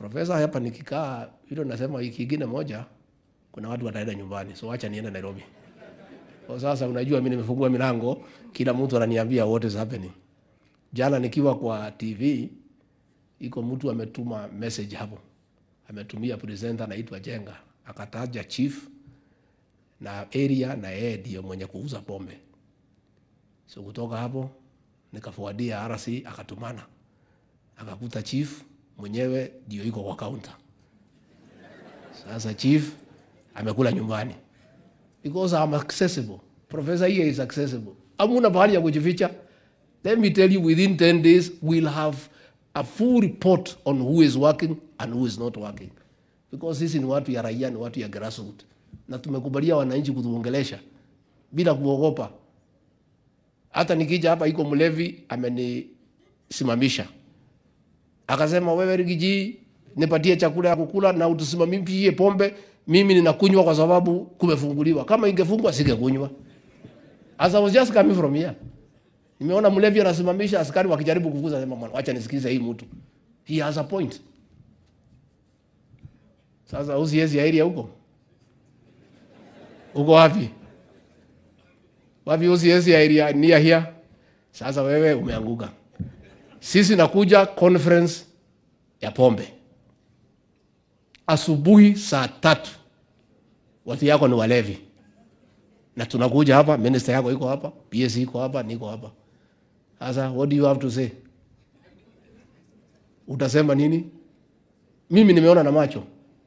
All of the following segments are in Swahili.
Profesa hapa nikikaa hilo nasema wiki ingine moja kuna watu wataenda nyumbani. So acha niende Nairobi. Kwa sasa unajua mimi nimefungua milango, kila mtu ananiambia what is happening. Jana nikiwa kwa TV iko mtu ametuma message hapo. Ametumia presenter anaitwa Jenga, akataja chief na area na yeye ndio mwenye kuuza pombe. So kutoka hapo nikafuadia RC akatumana. Akakuta chief mwenyewe ndio iko kwa counter. Sasa chief amekula nyumbani because I'm accessible. Professor here is accessible. Hamuna pahali ya kujificha. Let me tell you within 10 days we'll have a full report on who is working and who is not working. Because sisi ni watu ya raia, ni watu ya grassroots. Na tumekubalia wananchi kutuongelesha bila kuogopa. Hata nikija hapa iko mlevi amenisimamisha. Akasema wewe Rigiji, nipatie chakula ya kukula na utusimamishie pombe, mimi ninakunywa kwa sababu kumefunguliwa. Kama ingefungwa singekunywa. As I was just coming from here. Nimeona mlevi anasimamisha askari wakijaribu kukuza, sema bwana, acha nisikize hii mtu. He has a point. Sasa usiezi area huko. Uko wapi? Wapi usiezi area near here? Sasa wewe umeanguka. Sisi nakuja conference ya pombe asubuhi saa tatu, watu yako ni walevi, na tunakuja hapa, minister yako iko hapa, PS iko hapa, niko hapa. Sasa what do you have to say? Utasema nini? Mimi nimeona na macho.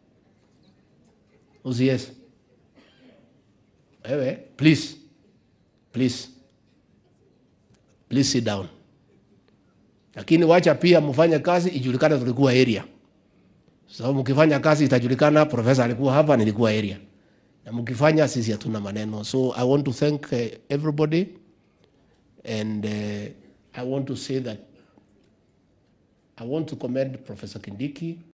Usies. Wewe, please. Please. Please sit down. Lakini wacha pia mfanye kazi ijulikane tulikuwa area. Sababu mkifanya kazi itajulikana profesa alikuwa hapa, nilikuwa area. Na mkifanya sisi hatuna maneno. So I want to thank uh, everybody and uh, I want to say that I want to commend Professor Kindiki